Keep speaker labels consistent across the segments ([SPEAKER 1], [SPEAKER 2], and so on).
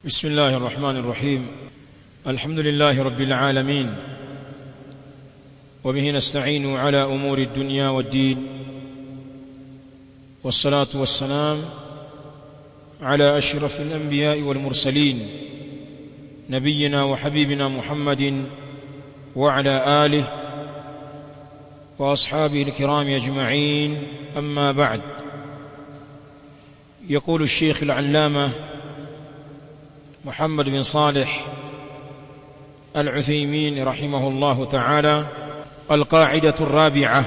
[SPEAKER 1] بسم الله الرحمن الرحيم الحمد لله رب العالمين وبه نستعين على امور الدنيا والدين والصلاه والسلام على اشرف الانبياء والمرسلين نبينا وحبيبنا محمد وعلى اله واصحابه الكرام اجمعين اما بعد يقول الشيخ العلامه محمد بن صالح العثيمين رحمه الله تعالى القاعده الرابعه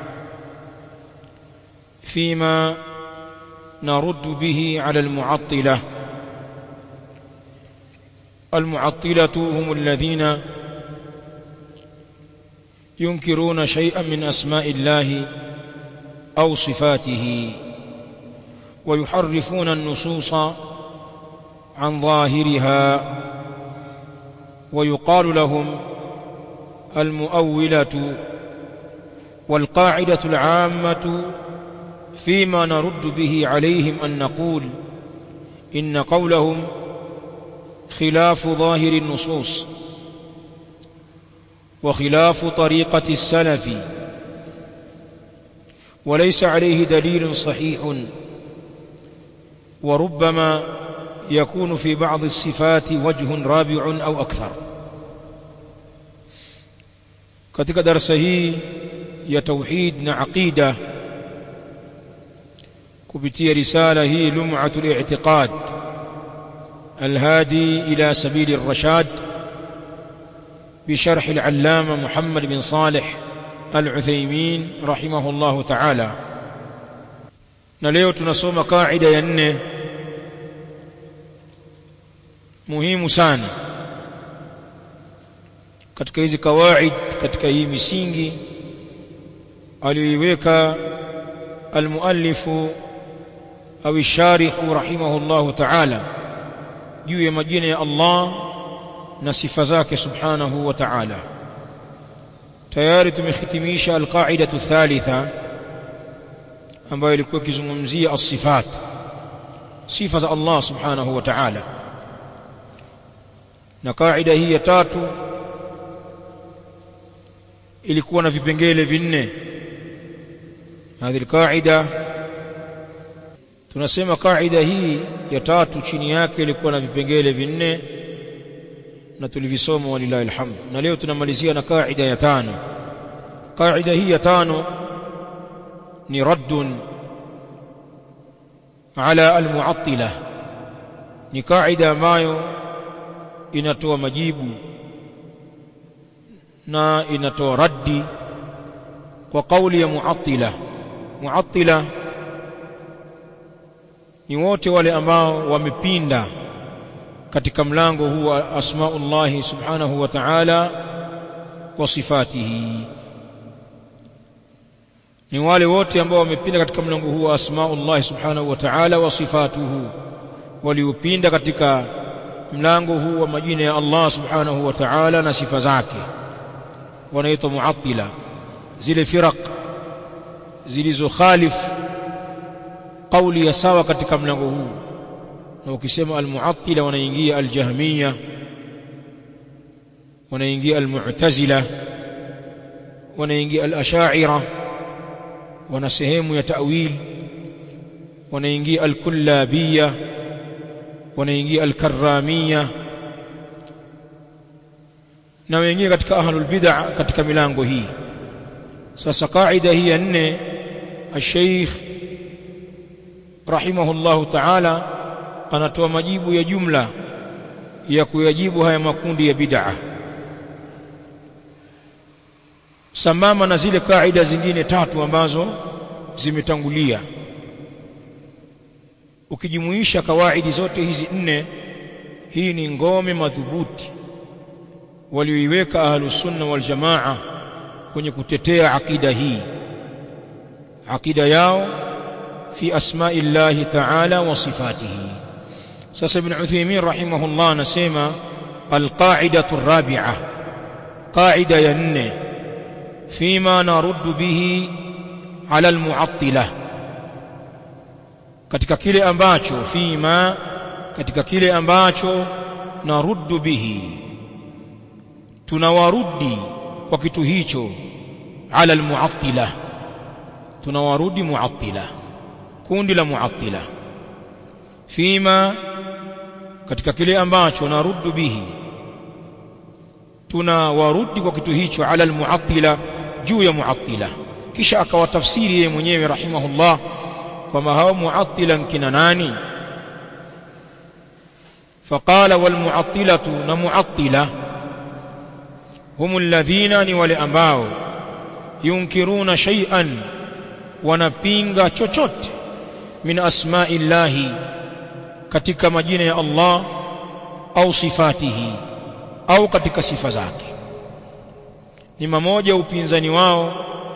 [SPEAKER 1] فيما نرد به على المعطله المعطله هم الذين ينكرون شيئا من اسماء الله او صفاته ويحرفون النصوص عن ظاهرها ويقال لهم المؤوله والقاعده العامه فيما نرد به عليهم ان نقول ان قولهم خلاف ظاهر النصوص وخلاف طريقه السلف وليس عليه دليل صحيح وربما يكون في بعض الصفات وجه رابع au akthar katika darasa hii ya tauhid na aqida kupitia risala hii lum'atul i'tiqad الهادي إلى سبيل الرشاد بشرح العلامة محمد بن صالح العثيمين رحمه الله تعالى نليو تنصوم قاعدة ينه muhimu sana katika hizi kawaid katika hii misingi aliyoiweka almuallifu au sharihu rahimahullahu ta'ala juu ya majina ya Allah na sifa zake subhanahu wa ta'ala tayari tumehitimisha alqaidatu thalitha ambayo ilikuwa ikizungumzia as-sifat sifa za Allah subhanahu wa ta'ala na kaida hii ya tatu ilikuwa na vipengele vinne hadhi kaida tunasema kaida hii ya tatu chini yake ilikuwa na vipengele vinne na tulivisoma walillahi alhamd na leo tunamalizia na kaida ya tano kaida hii ya tano ni raddun ala almu'attila ni kaida ambayo inatoa majibu na inatoa raddi kwa kauli ya muattila muattila ni wote wale ambao wamepinda katika mlango huu wa asmaullah subhanahu wa ta'ala wa sifatihi ni wale wote ambao wamepinda katika mlango huu wa asmaullah subhanahu wa ta'ala wa sifatuhu waliopinda katika mlango huu wa majina ya Allah subhanahu wa ta'ala na sifa zake wanaitwa muattila zile firaq zilizokhalif kauli ya sawa katika mlango huu na ukisema almuattila wanaingia aljahmiya wanaingia almu'tazila wanaingia alasha'ira wana sehemu ya ta'wil wanaingia alkullabiyya wanaingia al-karramia na wengine katika ahlul bid'ah katika milango hii sasa kaida hii ya nne al-sheikh rahimahullahu ta'ala anatoa majibu ya jumla ya kuyajibu haya makundi ya bid'ah sambamba na zile kaida zingine tatu ambazo zimetangulia ukijumuisha kawaidi zote hizi nne hii ni ngome madhubuti walioiweka ahlus sunna wal jamaa kwenye kutetea akida hii akida yao fi asma'i llahi ta'ala wa sifatihi sasa ibn Uthaymeen rahimahullah anasema alqa'idatu ar-rabi'a qa'ida ya nne fima naruddu bihi ala al-mu'attilah katika kile ambacho fima katika kile ambacho naruddu bihi tunawarudi kwa kitu hicho ala almu'attila tunawarudi mu'attila kundi la mu'attila fima katika kile ambacho naruddu bihi tunawarudi kwa kitu hicho ala almu'attila juu ya mu'attila kisha akawatafsiri yeye mwenyewe rahimahullah kwamba hao mu'attila kina nani فقال والمعطلة نمعطلة هم الذين نولي أمباو ينكرون شيئا ونبينغ chochote من أسماء الله katika majina ya Allah au sifatihi au katika sifa zake ni mamoja upinzani wao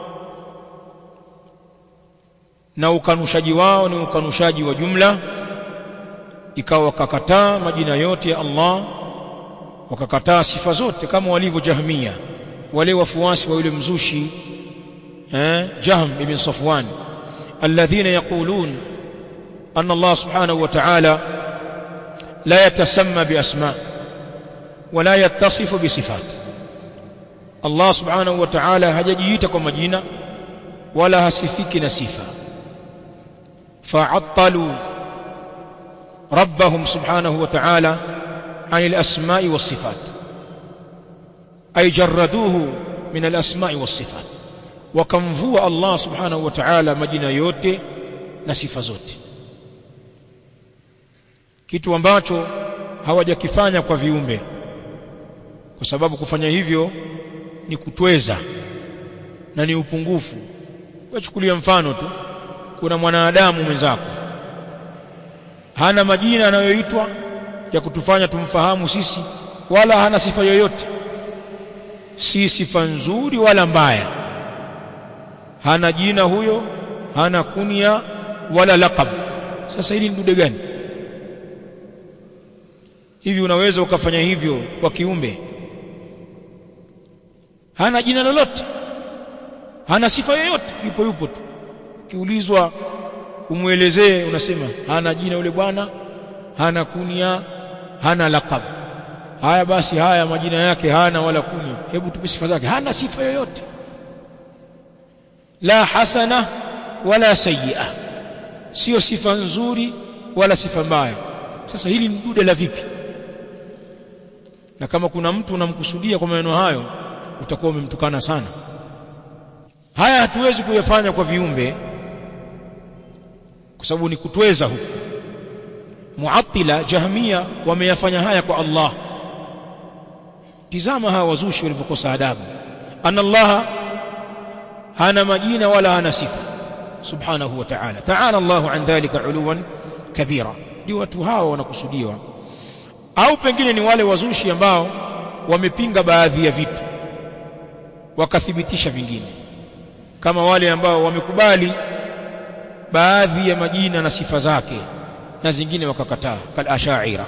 [SPEAKER 1] na ukanushaji wao ni ukanushaji wa jumla ikawa wakakataa majina yote ya Allah wakakataa sifa zote kama walivyo Jahmia wale wafuasi wa yule mzushi eh Jahm ibn Safwan alladhina yaqulun anna Allah subhanahu wa ta'ala la yatasamma bi asma wala yattasifu bi sifat Allah subhanahu wa ta'ala hajajiita kwa majina wala hasifiki na sifa fa'attalu ربهم سبحانه وتعالى عن الأسماء والصفات أي جردوه من الأسماء والصفات وكمفوا الله سبحانه وتعالى مجنا yote na sifa zote kitu ambacho hawajakifanya kwa viumbe kwa sababu kufanya hivyo ni kutweza na ni upungufu wachukulia mfano tu kuna mwanadamu mwenzako hana majina anayoitwa ya kutufanya tumfahamu sisi wala hana sifa yoyote si sifa nzuri wala mbaya hana jina huyo hana kunia wala laqab sasa hili ni dude gani hivi unaweza ukafanya hivyo kwa kiumbe hana jina lolote hana sifa yoyote yupo yupo tu kiulizwa umwelezee unasema hana jina yule bwana hana kunia hana laqab haya basi haya majina yake hana wala kunia hebu tupe sifa zake hana sifa yoyote la hasana wala sayyi'a sio sifa nzuri wala sifa mbaya sasa hili ni dude la vipi na kama kuna mtu unamkusudia kwa maneno hayo utakuwa umemtukana sana haya hatuwezi kuyafanya kwa viumbe kwa sababu ni kutweza huku muattila jahmia wameyafanya haya kwa Allah tizama hawa wazushi walivyokosa adabu anna Allah hana majina wala hana sifa subhanahu wa ta'ala ta'ala Allah an dhalika uluwan kabira ndio watu hawa wanakusudiwa au pengine ni wale wazushi ambao wamepinga baadhi ya vitu wakathibitisha vingine kama wale ambao wamekubali baadhi ya majina na sifa zake na zingine wakakataa kal ashaira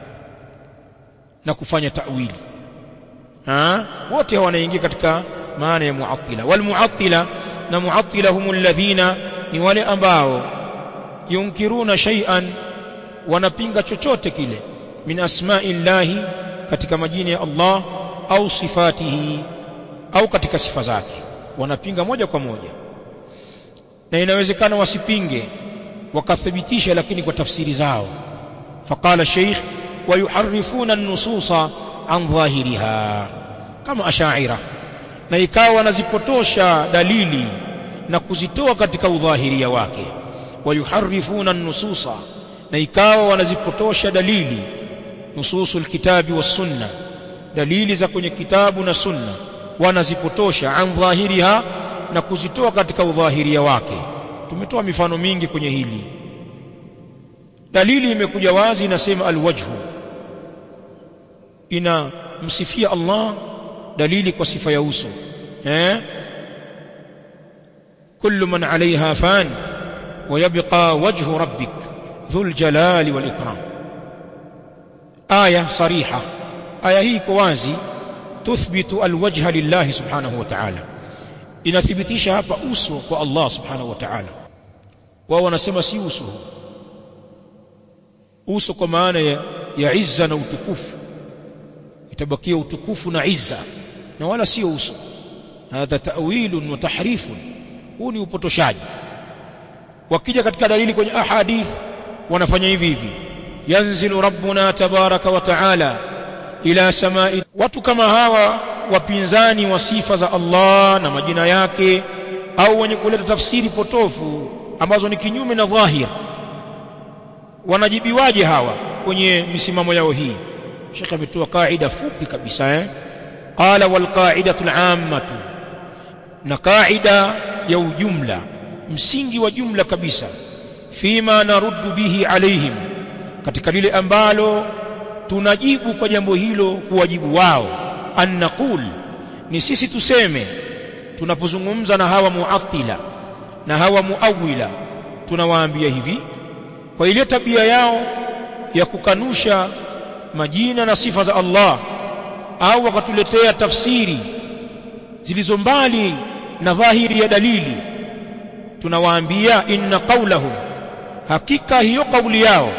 [SPEAKER 1] na kufanya ta'wili ha wote wanaingia katika maana ya muattila wal muattila na muattila humul ladhina ni wale ambao yunkiruna shay'an wanapinga chochote kile min asma'illahi katika majina ya Allah au sifatihi au katika sifa zake wanapinga moja kwa moja na inawezekana wasipinge wakathibitisha lakini kwa tafsiri zao faqala sheikh wayuharifuna an-nususa an dhahiriha kama ashaira na ikawa wanazipotosha dalili na kuzitoa katika udhahiria wake wayuharifuna an-nususa na ikawa wanazipotosha dalili nususul kitabi was sunna dalili za kwenye kitabu na sunna wanazipotosha an dhahiriha na kuzitoa katika udhahiria wake tumetoa mifano mingi kwenye hili dalili imekuja wazi inasema alwajhu ina msifia Allah dalili kwa sifa ya uso eh kullu man alaiha fan ويبقى وجه ربك ذو الجلال والإكرام آية صريحة آية هي كوازي تثبت الوجه لله سبحانه وتعالى inathibitisha hapa uso kwa Allah subhanahu wa ta'ala wao wanasema si uso uso kwa maana ya, ya izza na utukufu itabakia utukufu na izza na wala sio uso hadha ta'wilun wa tahrifun huu ni upotoshaji wakija katika dalili kwenye ahadith wanafanya hivi hivi yanzilu rabbuna tabaraka wa taala ila samai watu kama hawa wapinzani wa sifa za Allah na majina yake au wenye kuleta tafsiri potofu ambazo ni kinyume na dhahir wanajibiwaje hawa kwenye misimamo yao hii Sheikh ametoa kaida fupi kabisa eh qala wal qa'idatu al-ammatu na kaida ya ujumla msingi wa jumla kabisa fima naruddu bihi alaihim katika lile ambalo tunajibu kwa jambo hilo kuwajibu wao an naqul ni sisi tuseme tunapozungumza na hawa muattila na hawa muawila tunawaambia hivi kwa ile tabia yao ya kukanusha majina na sifa za Allah au wakatuletea tafsiri zilizo mbali na dhahiri ya dalili tunawaambia inna qawlahum hakika hiyo kauli yao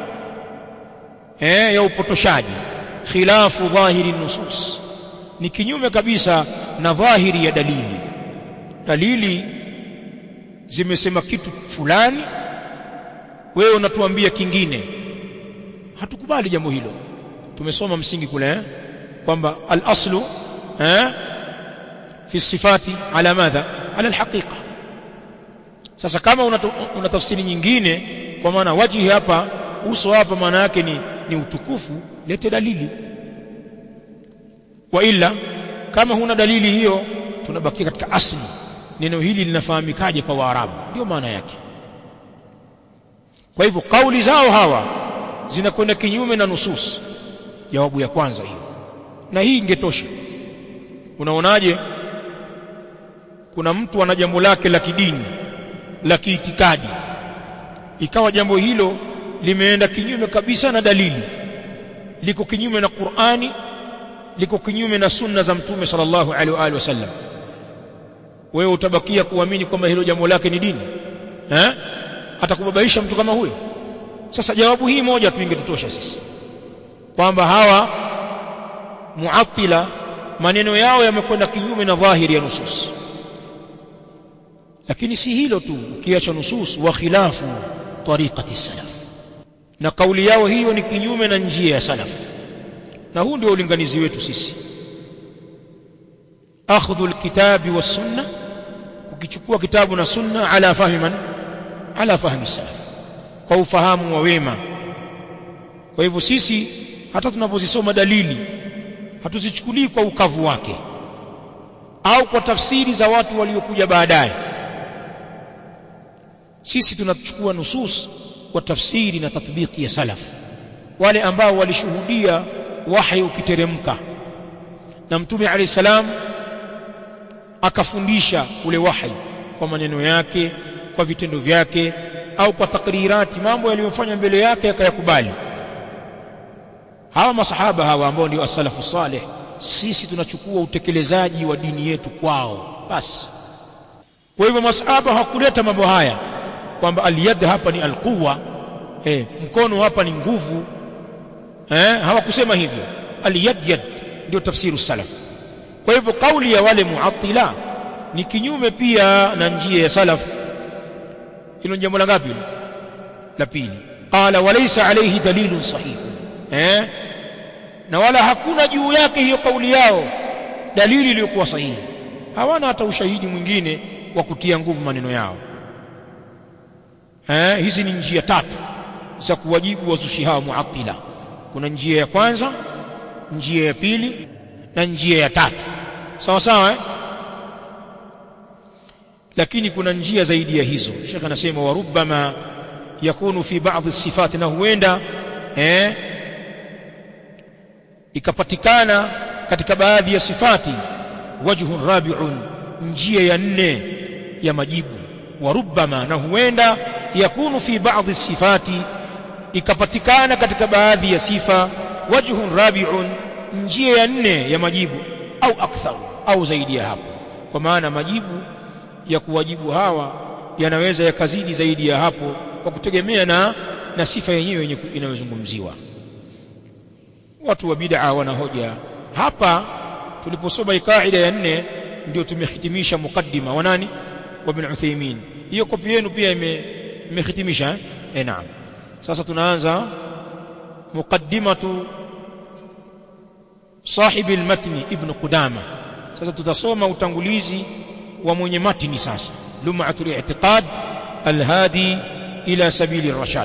[SPEAKER 1] eh ya upotoshaji khilafu dhahiri nusus ni kinyume kabisa na dhahiri ya dalili dalili zimesema kitu fulani wewe unatuambia kingine hatukubali jambo hilo tumesoma msingi kule eh? kwamba al-aslu eh fi sifati ala madha ala al-haqiqa sasa kama una, una tafsiri nyingine kwa maana wajihi hapa uso hapa maana yake ni, ni utukufu lete dalili wa illa kama huna dalili hiyo tunabakia katika asli neno hili linafahamikaje kwa waarabu ndio maana yake kwa hivyo kauli zao hawa zinakwenda kinyume na nusus jawabu ya kwanza hiyo na hii ingetosha unaonaje kuna mtu ana jambo lake la kidini la kiitikadi ikawa jambo hilo limeenda kinyume kabisa na dalili liko kinyume na Qur'ani liko kinyume na sunna za mtume sallallahu alaihi wa alihi wasallam wewe utabakia kuamini kwamba hilo jambo lake ni dini eh atakubabaisha mtu kama huyo sasa jawabu hii moja tu ingetutosha sisi kwamba hawa muattila maneno yao yamekwenda kinyume na dhahiri ya nusus lakini si hilo tu ukiacha nusus wa khilafu tariqati salaf na kauli yao hiyo ni kinyume na njia ya salaf na huu ndio ulinganizi wetu sisi akhdhu alkitabi was sunna kukichukua kitabu na sunna ala fahmi man ala fahmi salaf kwa ufahamu wa wema kwa hivyo sisi hata tunapozisoma dalili hatuzichukulii kwa ukavu wake au kwa tafsiri za watu waliokuja baadaye sisi tunachukua nusus kwa tafsiri na tatbiki ya salaf wale ambao walishuhudia wahi ukiteremka na mtume alayhi salam akafundisha ule wahi kwa maneno yake kwa vitendo vyake au kwa takrirati mambo yaliyofanya mbele yake akayakubali hawa masahaba hawa ambao ndio as-salafu salih sisi tunachukua utekelezaji wa dini yetu kwao basi kwa hivyo masahaba hakuleta mambo haya kwamba aliyad hapa ni alquwa eh mkono hapa ni nguvu eh hawakusema hivyo aliyad yad ndio tafsiru salaf kwa hivyo kauli ya wale muattila ni kinyume pia na njia ya salaf hilo jambo la ngapi la pili qala walaysa alayhi dalilun sahih eh na wala hakuna juu yake hiyo kauli yao dalili iliyokuwa sahihi hawana hata ushahidi mwingine wa kutia nguvu maneno yao eh hizi ni njia tatu za kuwajibu wazushi hao muattila kuna njia ya kwanza njia ya pili na njia ya tatu sawa sawa eh? lakini kuna njia zaidi ya hizo Sheikh anasema wa rubbama yakunu fi baadhi sifati na huenda eh ikapatikana katika baadhi ya sifati wajhun rabi'un njia ya nne ya majibu wa rubbama na huenda yakunu fi baadhi sifati ikapatikana katika baadhi ya sifa wajhun rabi'un njia ya nne ya majibu au akthar au zaidi ya hapo kwa maana majibu ya kuwajibu hawa yanaweza yakazidi zaidi ya hapo kwa kutegemea na na sifa yenyewe inayozungumziwa watu wa bid'a wana hoja hapa tuliposoma kaida ya nne ndio tumehitimisha mukaddima wa nani wa ibn Uthaymeen hiyo kopi yenu pia imehitimisha eh? eh naam sasa tunaanza muqaddimatu sahibi almatni ibn Qudama sasa tutasoma utangulizi wa mwenye matni sasa lum'atul i'tiqad alhadi ila sabili الرشاد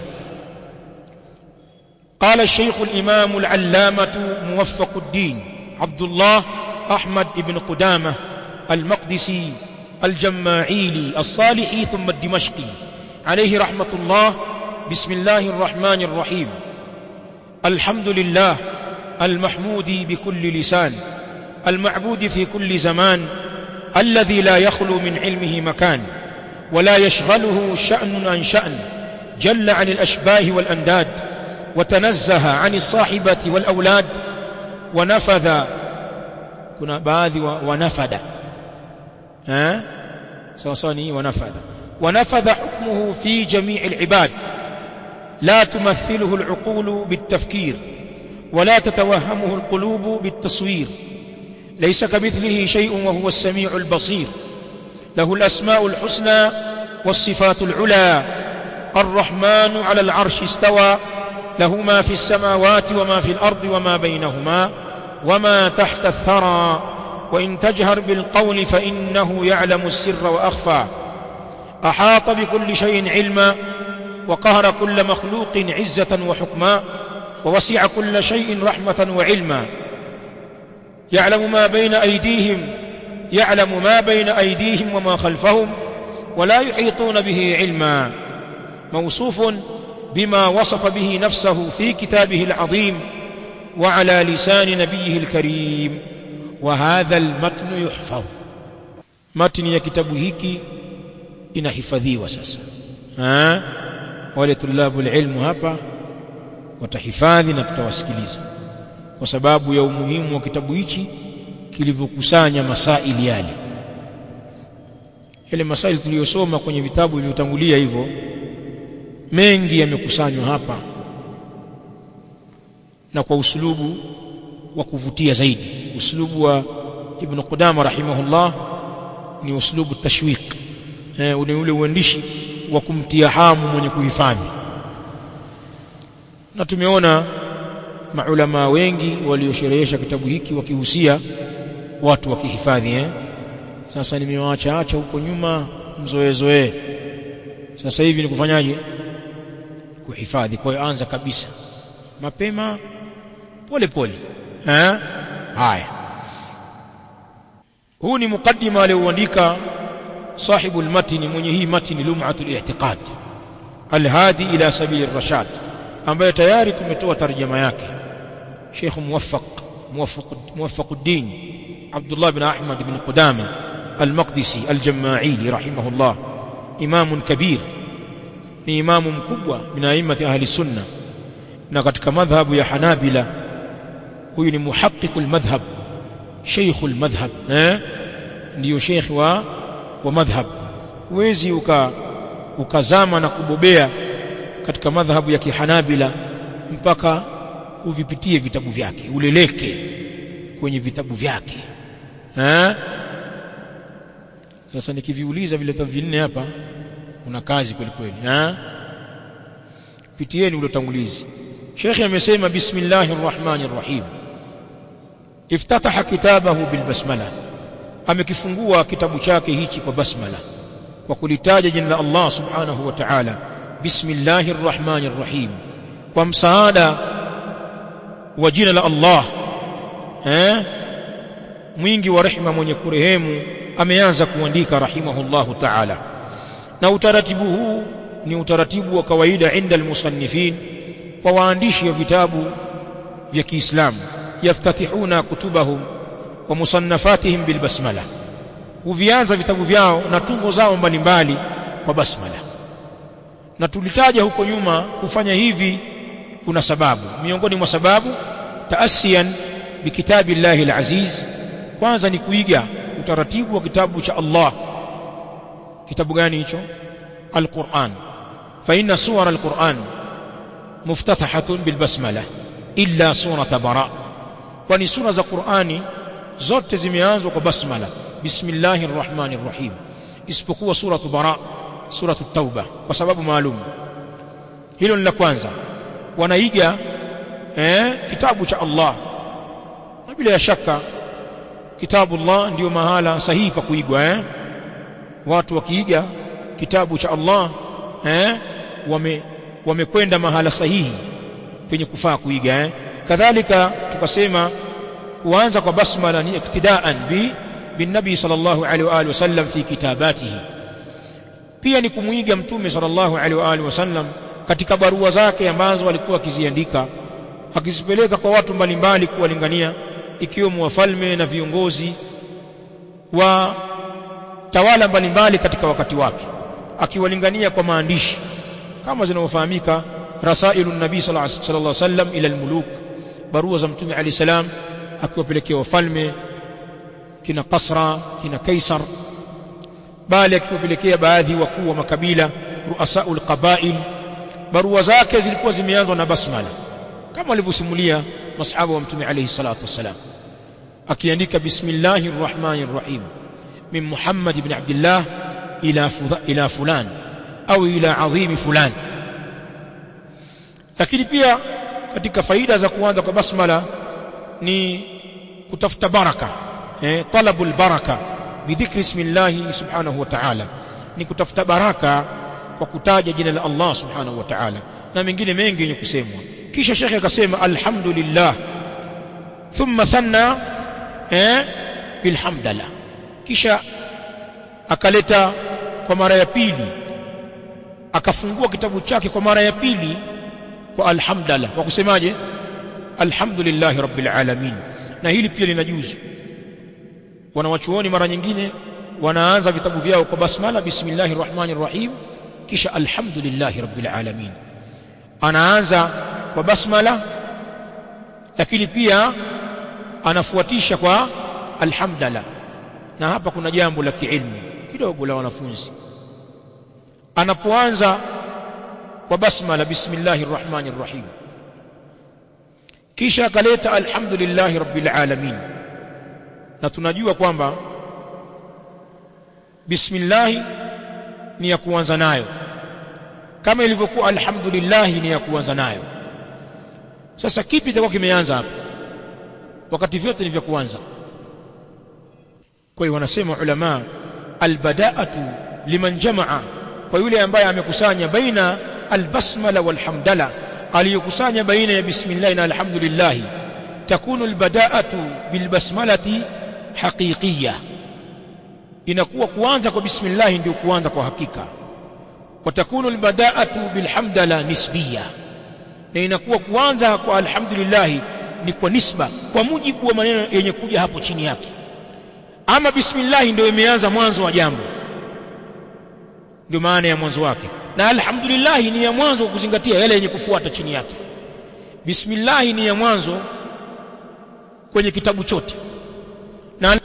[SPEAKER 1] قال الشيخ الإمام العلامة موفق الدين عبد الله أحمد بن قدامة المقدسي الجماعيلي الصالحي ثم الدمشقي عليه رحمة الله بسم الله الرحمن الرحيم الحمد لله المحمود بكل لسان المعبود في كل زمان الذي لا يخلو من علمه مكان ولا يشغله شأن عن شأن جل عن الأشباه والأنداد وتنزه عن الصاحبة والأولاد ونفذ كنا بعض ونفذ ها سوصاني ونفذ ونفذ حكمه في جميع العباد لا تمثله العقول بالتفكير ولا تتوهمه القلوب بالتصوير ليس كمثله شيء وهو السميع البصير له الأسماء الحسنى والصفات العلى الرحمن على العرش استوى له ما في السماوات وما في الأرض وما بينهما وما تحت الثرى وإن تجهر بالقول فإنه يعلم السر وأخفى أحاط بكل شيء علما وقهر كل مخلوق عزة وحكما ووسع كل شيء رحمة وعلما يعلم ما بين أيديهم يعلم ما بين أيديهم وما خلفهم ولا يحيطون به علما موصوف بما وصف به نفسه في كتابه العظيم وعلى لسان نبيه الكريم وهذا المتن يحفظ متن ya kitabu hiki inahifadhiwa sasa ha wale tulabu ilmu hapa watahifadhi na tutawasikiliza kwa sababu ya umuhimu wa kitabu hichi kilivyokusanya masaili yale yale masaili tuliyosoma kwenye vitabu vilivyotangulia hivyo mengi yamekusanywa hapa na kwa usulubu wa kuvutia zaidi uslubu wa ibn Qudama rahimahullah ni uslubu tashwiq eh ule ule uandishi wa kumtia hamu mwenye kuhifadhi na tumeona maulama wengi waliosherehesha kitabu hiki wakihusia watu wakihifadhi eh sasa nimewaacha acha huko nyuma mzoezoe sasa hivi ni kufanyaje kuhifadhi kwa hiyo anza kabisa mapema pole pole eh haya huu ni mukaddima alioandika sahibu almatni mwenye hii matni lum'atul i'tiqad alhadi ila sabili ar-rashad ambaye tayari tumetoa tarjama yake Sheikh Muwaffaq Muwaffaq Muwaffaquddin Abdullah bin Ahmad bin Qudama al-Maqdisi al-Jama'ili rahimahullah imam kabir ni imamu mkubwa min a'immati ahli sunna na katika madhhabu ya Hanabila huyu ni muhaqqiqul madhhab sheikhul madhhab eh ndio sheikh wa wa madhhab huwezi uka ukazama na kubobea katika madhhabu ya kihanabila mpaka uvipitie vitabu vyake uleleke kwenye vitabu vyake eh sasa nikiviuliza vile vitabu vinne hapa kuna kazi kweli kweli eh pitieni ule utangulizi Sheikh amesema bismillahir rahmanir rahim iftataha kitabahu bil basmala amekifungua kitabu chake hichi kwa basmala kwa kulitaja jina la Allah subhanahu wa ta'ala bismillahir rahmanir rahim kwa msaada wa jina la Allah eh mwingi wa rehema mwenye kurehemu ameanza kuandika rahimahullahu ta'ala na utaratibu huu ni utaratibu wa kawaida inda almusannifin kwa waandishi wa vitabu vya Kiislamu yaftatihuna kutubahum wa musannafatihim bilbasmala huvianza vitabu vyao na tungo zao mbalimbali kwa basmala na tulitaja huko nyuma kufanya hivi kuna sababu miongoni mwa sababu taasiyan bikitabi llahi alaziz kwanza ni kuiga utaratibu wa kitabu cha Allah kitabu gani hicho alquran fa inna suwara alquran muftathahatun bilbasmala illa surata bara kwani sura za Qur'ani zote zimeanzwa kwa basmala bismillahir rahmanir rahim isipokuwa suratu bara suratu tauba kwa sababu maalum hilo ni la kwanza wanaiga eh, kitabu cha Allah na bila ya shaka kitabu Allah ndio mahala sahihi pa kuigwa eh? watu wakiiga kitabu cha Allah eh? wame wamekwenda mahala sahihi penye kufaa kuiga eh? kadhalika tukasema kuanza kwa basmala ni iktidaan bi bin nabi sallallahu alaihi wa alihi wasallam fi kitabatihi pia ni kumuiga mtume sallallahu alaihi wa alihi wasallam katika barua zake ambazo alikuwa akiziandika akizipeleka kwa watu mbalimbali kuwalingania ikiwemo wafalme na viongozi wa tawala mbalimbali katika wakati wake akiwalingania kwa maandishi kama zinavyofahamika rasailu nabii sallallahu alaihi wasallam ila almuluk barua za mtume alayhi salam akiwapelekea wafalme kina Kasra kina Kaisar bali akiwapelekea baadhi wakuu wa makabila ruasaul qabail barua zake zilikuwa zimeanzwa na basmala kama walivyosimulia masahaba wa mtume alayhi salatu wassalam akiandika bismillahir rahmanir rahim min muhammad ibn abdullah ila ila fulan au ila adhim fulan lakini pia katika faida za kuanza kwa basmala ni kutafuta baraka eh talabul baraka bidhikri ismillah subhanahu wa ta'ala ni kutafuta baraka kwa kutaja jina la Allah subhanahu wa ta'ala na mengine mengi yenye kusemwa kisha shekhe akasema alhamdulillah thumma thanna eh bilhamdallah kisha akaleta kwa mara ya pili akafungua kitabu chake kwa mara ya pili kwa alhamdulillah kwa kusemaje alhamdulillah rabbil alamin na hili pia linajuzu wanawachuoni mara nyingine wanaanza vitabu vyao kwa basmala bismillahir rahmanir rahim kisha alhamdulillah rabbil alamin anaanza kwa basmala lakini pia anafuatisha kwa alhamdulillah na hapa kuna jambo la kiilmu kidogo la wanafunzi anapoanza kwa basmala bismillahir rahmanir rahim kisha akaleta alhamdulillah rabbil alamin na tunajua kwamba bismillah ni ya kuanza nayo kama ilivyokuwa alhamdulillah ni ya kuanza nayo sasa kipi itakuwa kimeanza hapa wakati vyote ni vya kuanza kwa hiyo wanasema ulama albada'atu liman jamaa kwa yule ambaye amekusanya baina albasmala walhamdala aliyokusanya baina ya bismillah na alhamdulillah takunu albada'atu bilbasmalati haqiqiyya inakuwa kuanza kwa bismillah ndio kuanza kwa hakika watakunu albada'atu bilhamdala nisbiyya na inakuwa kuanza kwa alhamdulillah ni kwa nisba kwa mujibu wa maneno yenye kuja hapo chini yake ama bismillah ndio imeanza mwanzo wa jambo ndio maana ya mwanzo wake na alhamdulillah ni ya mwanzo wa kuzingatia yale yenye kufuata chini yake bismillah ni ya mwanzo kwenye kitabu chote na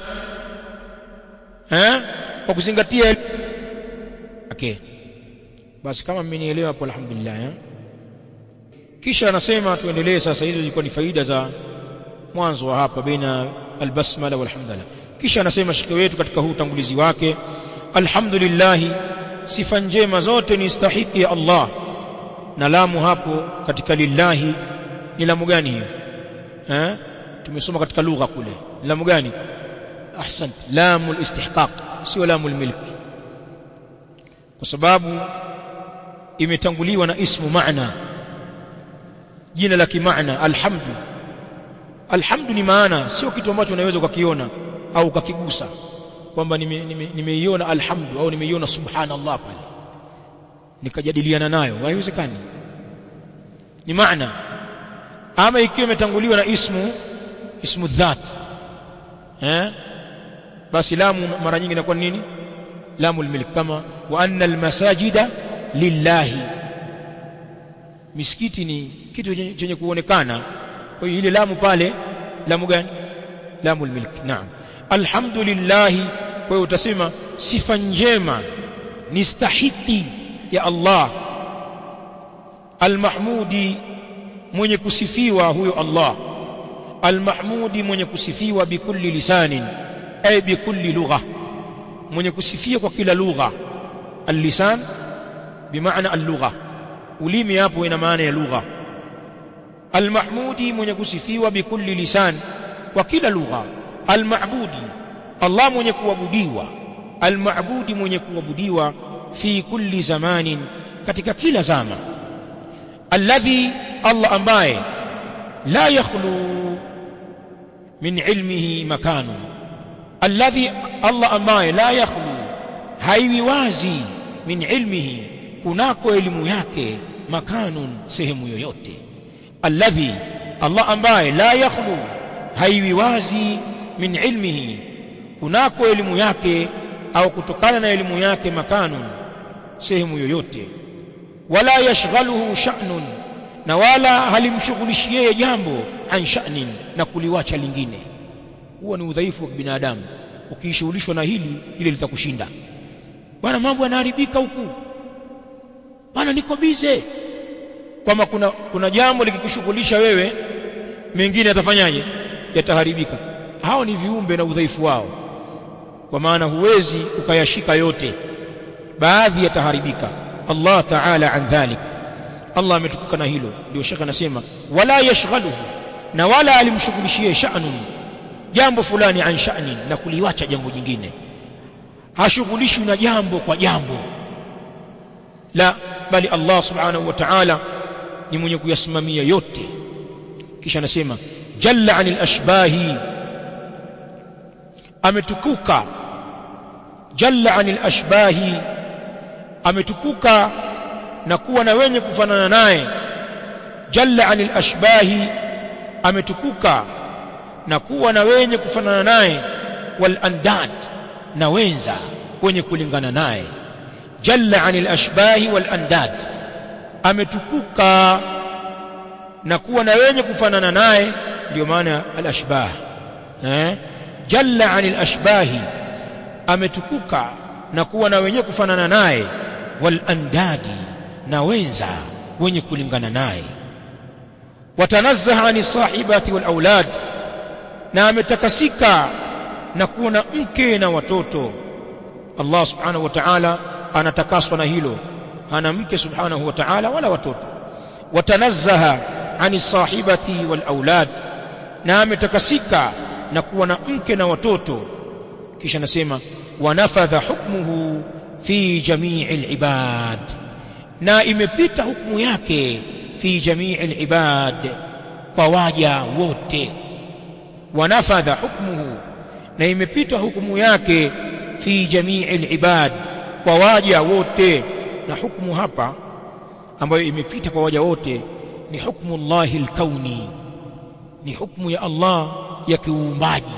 [SPEAKER 1] eh kwa kuzingatia okay basi kama mmenielewa hapo alhamdulillah eh? kisha anasema tuendelee sasa hizo zilikuwa ni faida za mwanzo wa hapa baina albasmala walhamdulillah kisha anasema shekhe wetu katika huu utangulizi wake alhamdulillah sifa njema zote ni stahiki ya Allah na lamu hapo katika lillahi ni lamu gani hiyo eh tumesoma katika lugha kule lamu gani ahsant lamu alistihqaq sio lamu almilk kwa sababu imetanguliwa na ismu maana jina la kimaana alhamdu alhamdu ni maana sio kitu ambacho unaweza ukakiona au ukakigusa kwamba nimeiona nime, nime alhamdu au nimeiona subhanallah pale nikajadiliana nayo haiwezekani ni maana ama ikiwa imetanguliwa na ismu ismu dhat eh basi lamu mara nyingi inakuwa nini lamu almilk kama wa anna almasajida lillahi misikiti ni kitu chenye kuonekana kwa hiyo ile lamu pale lamu gani lamu almilk naam alhamdulillah kwa hiyo utasema sifa njema ni stahiki ya Allah almahmudi mwenye kusifiwa huyo Allah almahmudi mwenye kusifiwa bikulli lisanin ay bikulli lugha mwenye kusifiwa kwa kila lugha allisan bimaana allugha ulimi hapo ina maana ya lugha almahmudi mwenye kusifiwa bikulli lisan kwa kila lugha almabudi Allah mwenye kuabudiwa almabudi mwenye kuabudiwa fi kulli zamanin katika kila zama alladhi Allah ambaye la yakhlu min ilmihi makanu alladhi Allah ambaye la yakhlu haiwi wazi min ilmihi kunako elimu yake makanun sehemu yoyote alladhi Allah ambaye la yakhlu haiwi wazi min ilmihi kunako elimu yake au kutokana na elimu yake makanun sehemu yoyote wala yashghaluhu sha'nun na wala halimshughulishi yeye jambo an sha'nin na kuliwacha lingine huwa ni udhaifu wa binadamu ukishughulishwa na hili ile litakushinda bwana mambo yanaharibika huku bwana niko bize kwamba kuna, kuna jambo likikushughulisha wewe mengine yatafanyaje yataharibika hao ni viumbe na udhaifu wao kwa maana huwezi ukayashika yote baadhi yataharibika Allah ta'ala an dhalik Allah ametukuka na hilo ndio shekha anasema wala yashghaluhu na wala alimshughulishie sha'nun jambo fulani an sha'nin na kuliwacha jambo jingine hashughulishwi na jambo kwa jambo la bali Allah subhanahu wa ta'ala ni mwenye kuyasimamia yote kisha anasema jalla anil ashbahi ametukuka jalla anil ashbahi ametukuka na kuwa na wenye kufanana naye jalla anil ashbahi ametukuka na kuwa na wenye kufanana naye wal andad na wenza wenye kulingana naye jalla anil ashbahi wal andad ametukuka na kuwa na wenye kufanana naye ndio maana al ashbah eh jalla anil ashbahi ametukuka na kuwa na wenye kufanana naye wal andadi na wenza wenye kulingana naye watanazzaha ani sahibati wal aulad na ametakasika na kuwa na mke na watoto Allah subhanahu wa ta'ala anatakaswa na hilo hana mke subhanahu wa ta'ala wala watoto watanazzaha ani sahibati wal aulad na ametakasika na kuwa na mke na watoto kisha nasema wanafadha hukmuhu fi jamii al-ibad na imepita hukumu yake fi jamii al-ibad kwa waja wote wanafadha hukmuhu na imepita hukumu yake fi jamii al-ibad kwa waja wote na hukumu hapa ambayo imepita kwa waja wote ni hukumu Allahi al-kauni ni hukumu ya Allah ya kiuumbaji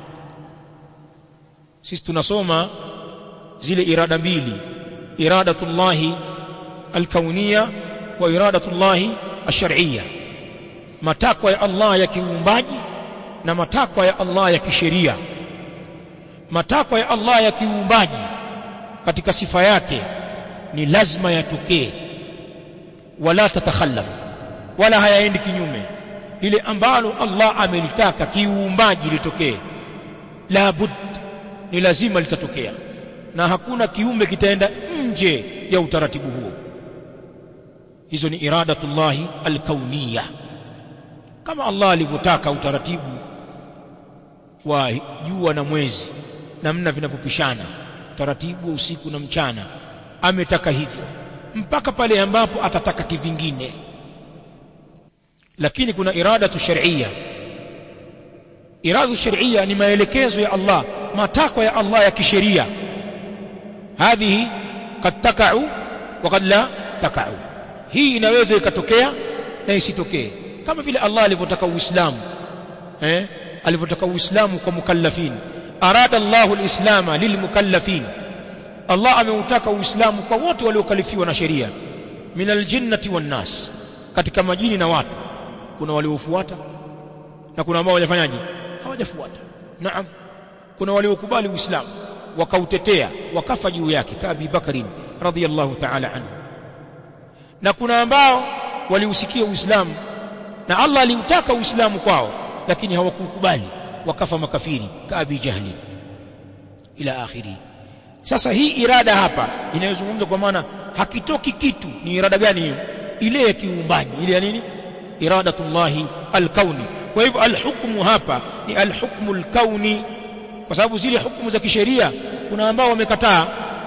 [SPEAKER 1] sisi tunasoma zile irada mbili iradatullahi alkauniya wa iradatullahi alshar'iyya matakwa ya Allah ya kiuumbaji na matakwa ya Allah ya kisheria matakwa ya Allah ya kiuumbaji katika sifa yake ni lazima yatokee wala tatakhallaf wala hayaendi kinyume lile ambalo Allah amelitaka kiuumbaji litokee la bud ni lazima litatokea na hakuna kiumbe kitaenda nje ya utaratibu huo hizo ni iradatullahi alkauniya kama Allah alivyotaka utaratibu wa jua na mwezi namna vinavyopishana utaratibu wa usiku na mchana ametaka hivyo mpaka pale ambapo atataka kivingine lakini kuna iradatu shar'iyya iradu shar'iyya ni maelekezo ya Allah matakwa ya Allah ya kisheria hadhihi kad takau wa kad la takau hii inaweza ikatokea na isitokee kama vile Allah alivyotaka uislamu eh alivyotaka uislamu kwa mukallafin arada Allahu alislama lilmukallafin Allah ameutaka uislamu kwa wote waliokalifiwa na sheria min aljinnati wan nas katika majini na watu kuna waliofuata na kuna ambao hawajafanyaje hawajafuata naam kuna waliokubali uislamu wakautetea wakafa juu yake ka Abi Bakrin radhiyallahu ta'ala anhu na kuna ambao waliusikia uislamu na Allah aliutaka uislamu kwao lakini hawakukubali wakafa makafiri kaabi jahli ila akhiri sasa hii irada hapa inayozungumza kwa maana hakitoki kitu ni irada gani hiyo ile ya kiumbaji ile ya nini iradatullahi alkauni kwa hivyo alhukmu hapa ni alhukmu alkauni kwa sababu zile hukumu za kisheria kuna ambao wamekataa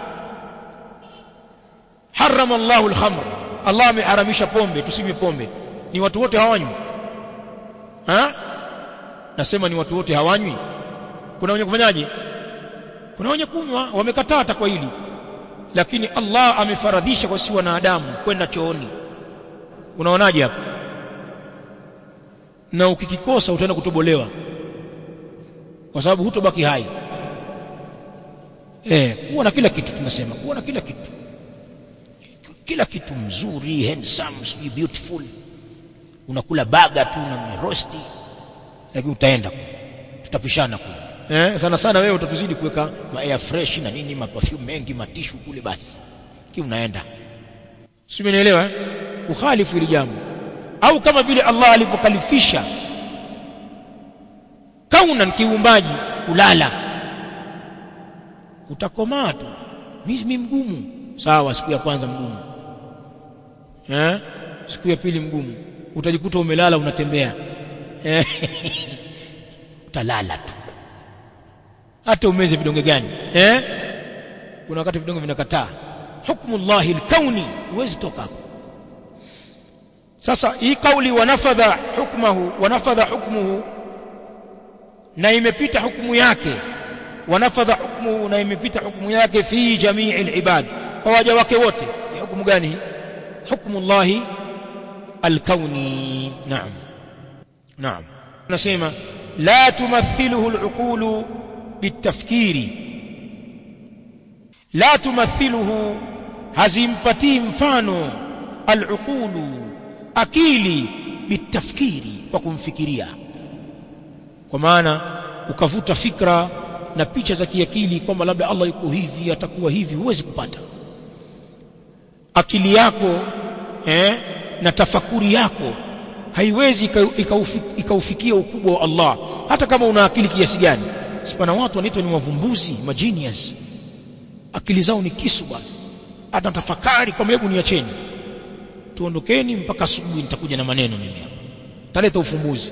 [SPEAKER 1] harama Allahu alkhamr Allah ameharamisha pombe tusinywe pombe ni watu wote hawanywi ha nasema ni watu wote hawanywi kuna wenye kufanyaje kuna wenye kunywa wamekataa hata kwa hili lakini Allah amefaradhisha kwa si wanadamu kwenda chooni unaonaje hapo na ukikikosa utaenda kutobolewa kwa sababu hutobaki hai eh kuwa na kila kitu tunasema kuwa na kila kitu kila kitu mzuri handsome sweet beautiful unakula baga tu na rosti lakini utaenda tutapishana kule eh sana sana wewe utatuzidi kuweka ma air fresh na nini ma perfume mengi matishu kule basi ki unaenda si umenielewa eh ukhalifu ili jambo au kama vile Allah alivyokalifisha kaunan kiumbaji kulala utakomaa tu mimi mgumu sawa siku ya kwanza mgumu eh siku ya pili mgumu utajikuta umelala unatembea eh utalala tu hata umeze vidonge gani eh kuna wakati vidonge vinakataa hukmullahi alkauni huwezi toka hapo sasa hii kauli wanafadha hukmuhu wanafadha hukmuhu na imepita hukumu yake wanafadha hukmuhu na imepita hukumu yake fi jamii alibad kwa waja wake wote ni hukumu gani hii hukmullahi alkauni naam naam nasema la tumathiluhu aluqulu bitafkiri la tumathiluhu hazimpatii mfano aluqulu akili bitafkiri kwa kumfikiria kwa maana ukavuta fikra na picha za kiakili kwamba labda Allah yuko hivi atakuwa hivi huwezi kupata akili yako eh, na tafakuri yako haiwezi ikaufikia ukubwa wa Allah hata kama una akili kiasi gani sipana watu wanaitwa ni wavumbuzi magenius akili zao ni kisu bwana hata tafakari kwa hebu niacheni tuondokeni mpaka asubuhi nitakuja na maneno mimi hapa taleta ufumbuzi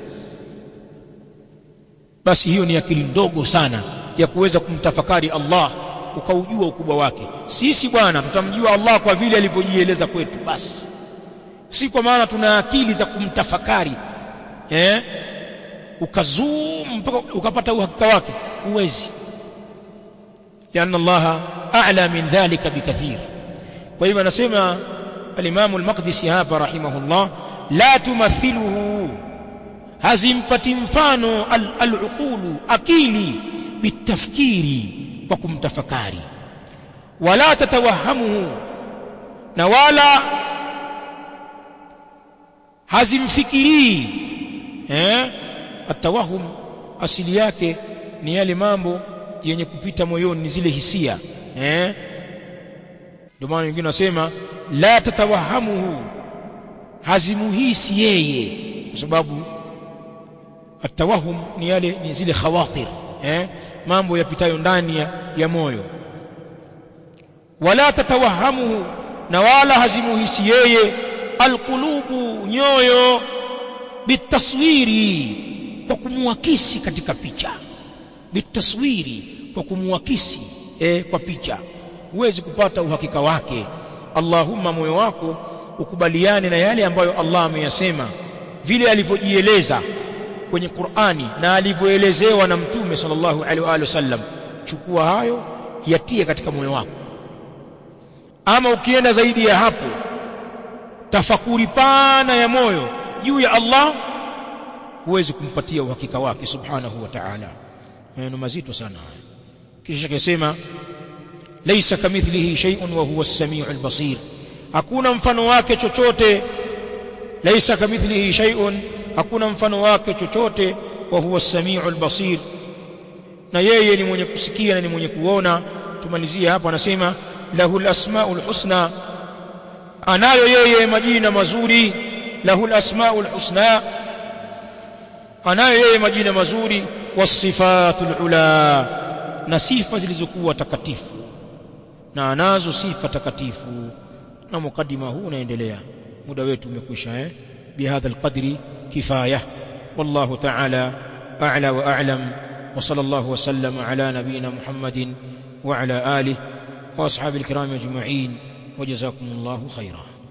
[SPEAKER 1] basi hiyo ni akili ndogo sana ya kuweza kumtafakari Allah ukaujua ukubwa wake sisi bwana tutamjua Allah kwa vile alivyojieleza kwetu basi si kwa maana tuna akili za kumtafakari eh ukazoom mpaka ukapata uhakika wake huwezi لأن الله أعلى من ذلك بكثير وإذا anasema الإمام المقدسي hapa رحمه الله لا تمثله hazimpati mfano al-uqulu akili bitafkiri kwa kumtafakari wala tatawahamuhu na wala hazimfikirii eh atawahum asili yake ni yale mambo yenye kupita moyoni ni zile hisia eh ndio maana wengine wasema la tatawahamuhu hazimuhisi yeye kwa sababu atawahum ni yale ni zile khawatir eh mambo yapitayo ndani ya, ya moyo wala tatawahamuhu na wala hazimuhisi yeye alqulubu nyoyo bitaswiri kwa kumuakisi katika picha bitaswiri kwa kumuakisi eh, kwa picha huwezi kupata uhakika wake Allahumma moyo wako ukubaliane na yale ambayo Allah ameyasema vile alivyojieleza kwenye Qur'ani na alivyoelezewa na Mtume sallallahu alaihi wa sallam chukua hayo yatie katika moyo wako ama ukienda zaidi ya hapo tafakuri pana ya moyo juu ya Allah huwezi kumpatia uhakika wake subhanahu wa ta'ala maneno mazito sana haya kisha akasema laysa kamithlihi shay'un wa huwa as-sami'ul basir hakuna mfano wake chochote laysa kamithlihi shay'un hakuna mfano wake chochote wa huwa as-sami'ul basir na yeye ni mwenye kusikia na ni mwenye kuona tumalizie hapo anasema lahul asmaul husna anayo yeye majina mazuri lahul asmaul husna anayo yeye majina mazuri wasifatul ula na sifa zilizokuwa takatifu na anazo sifa takatifu na mukaddima huu unaendelea muda wetu umekwisha eh bihadha alqadri kifaya wallahu ta'ala a'la wa a'lam wa sallallahu wa sallama ala nabiyyina muhammadin wa ala alihi wa ashabil kiram ajma'in wa jazakumullahu khairan